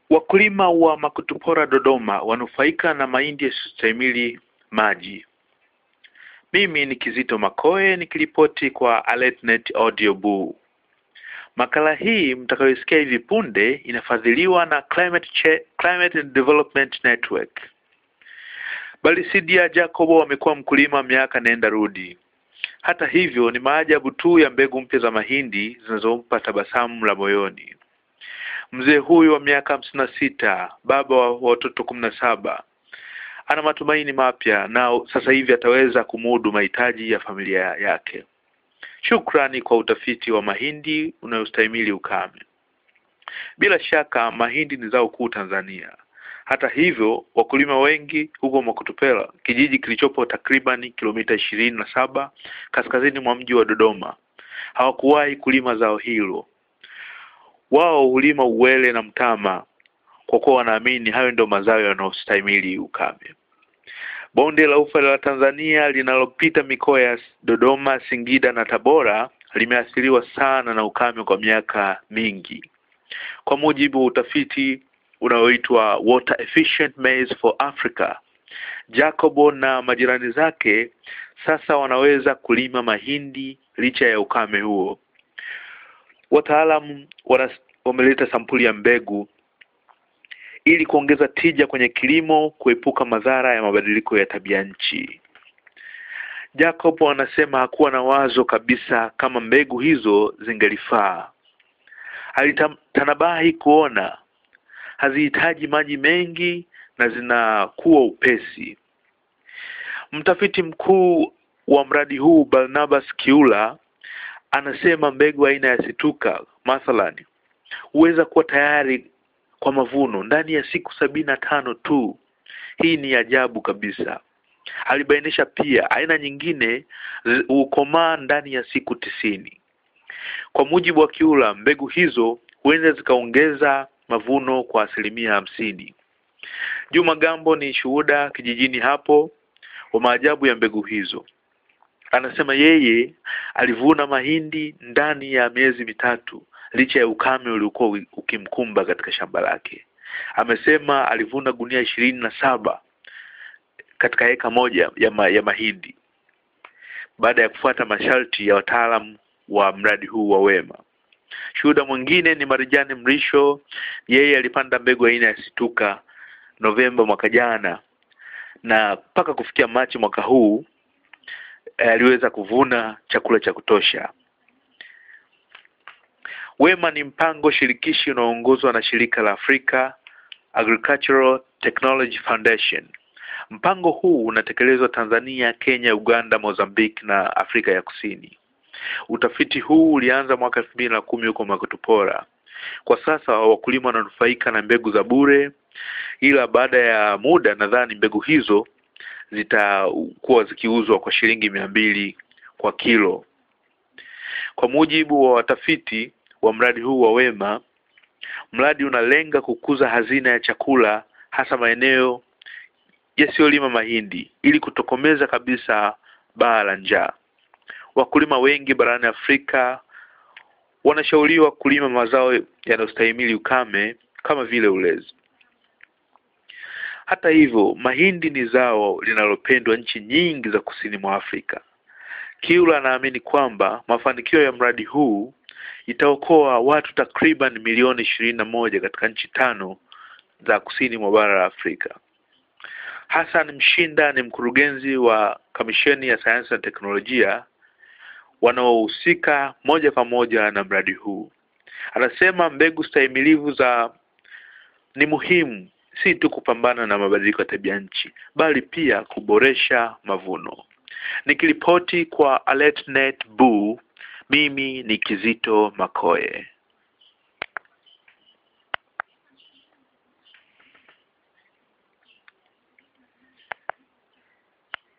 Wakulima wa Makutupora Dodoma wanufaika na mahindi yasiyostahimili maji. Mimi ni Kizito Makoe nikiripoti kwa AlertNet Audio Boo. Makala hii mtakayosikia hivi punde inafadhiliwa na Climate, Ch Climate and Development Network. Balisidia Jacobo amekuwa mkulima miaka nenda rudi. Hata hivyo ni maajabu tu ya mbegu mpya za mahindi zinazompa tabasamu la moyoni. Mzee huyu wa miaka hamsini na sita, baba wa watoto kumi na saba, ana matumaini mapya na sasa hivi ataweza kumudu mahitaji ya familia yake. Shukrani kwa utafiti wa mahindi unayostahimili ukame. Bila shaka mahindi ni zao kuu Tanzania. Hata hivyo, wakulima wengi huko Makutupela, kijiji kilichopo takriban kilomita ishirini na saba kaskazini mwa mji wa Dodoma, hawakuwahi kulima zao hilo. Wao hulima uwele na mtama kwa kuwa wanaamini hayo ndio mazao yanayostahimili ukame. Bonde la Ufa la Tanzania linalopita mikoa ya Dodoma, Singida na Tabora limeathiriwa sana na ukame kwa miaka mingi. Kwa mujibu wa utafiti unaoitwa Water Efficient Maize for Africa, Jacobo na majirani zake sasa wanaweza kulima mahindi licha ya ukame huo. Wataalamu wameleta sampuli ya mbegu ili kuongeza tija kwenye kilimo, kuepuka madhara ya mabadiliko ya tabia nchi. Jacob anasema hakuwa na wazo kabisa kama mbegu hizo zingelifaa. Alitanabahi kuona hazihitaji maji mengi na zinakuwa upesi. Mtafiti mkuu wa mradi huu Barnabas Kiula anasema mbegu aina ya situka mathalani huweza kuwa tayari kwa mavuno ndani ya siku sabini na tano tu. Hii ni ajabu kabisa. Alibainisha pia aina nyingine hukomaa ndani ya siku tisini. Kwa mujibu wa Kiula, mbegu hizo huenda zikaongeza mavuno kwa asilimia hamsini. Juma Gambo ni shuhuda kijijini hapo wa maajabu ya mbegu hizo. Anasema yeye alivuna mahindi ndani ya miezi mitatu licha ya ukame uliokuwa ukimkumba katika shamba lake. Amesema alivuna gunia ishirini na saba katika eka moja ya, ma, ya mahindi baada ya kufuata masharti ya wataalamu wa mradi huu wa Wema. Shuhuda mwingine ni Marijani Mrisho, yeye alipanda mbegu aina ya situka Novemba mwaka jana na mpaka kufikia Machi mwaka huu aliweza kuvuna chakula cha kutosha. Wema ni mpango shirikishi unaoongozwa na shirika la Africa Agricultural Technology Foundation. Mpango huu unatekelezwa Tanzania, Kenya, Uganda, Mozambique na Afrika ya Kusini. Utafiti huu ulianza mwaka elfu mbili na kumi huko Makutupora. Kwa sasa wakulima wananufaika na mbegu za bure, ila baada ya muda nadhani mbegu hizo zitakuwa zikiuzwa kwa shilingi mia mbili kwa kilo. Kwa mujibu wa watafiti wa mradi huu wa Wema, mradi unalenga kukuza hazina ya chakula hasa maeneo yasiyolima mahindi ili kutokomeza kabisa baa la njaa. Wakulima wengi barani Afrika wanashauriwa kulima mazao yanayostahimili ukame kama vile ulezi. Hata hivyo, mahindi ni zao linalopendwa nchi nyingi za kusini mwa Afrika. Kiula anaamini kwamba mafanikio ya mradi huu itaokoa watu takriban milioni ishirini na moja katika nchi tano za kusini mwa bara la Afrika. Hassan Mshinda ni mkurugenzi wa Kamisheni ya Sayansi na Teknolojia wanaohusika moja kwa moja na mradi huu. Anasema mbegu stahimilivu za ni muhimu si tu kupambana na mabadiliko ya tabia nchi bali pia kuboresha mavuno. Nikiripoti kwa AlertNet Boo, mimi ni Kizito Makoe.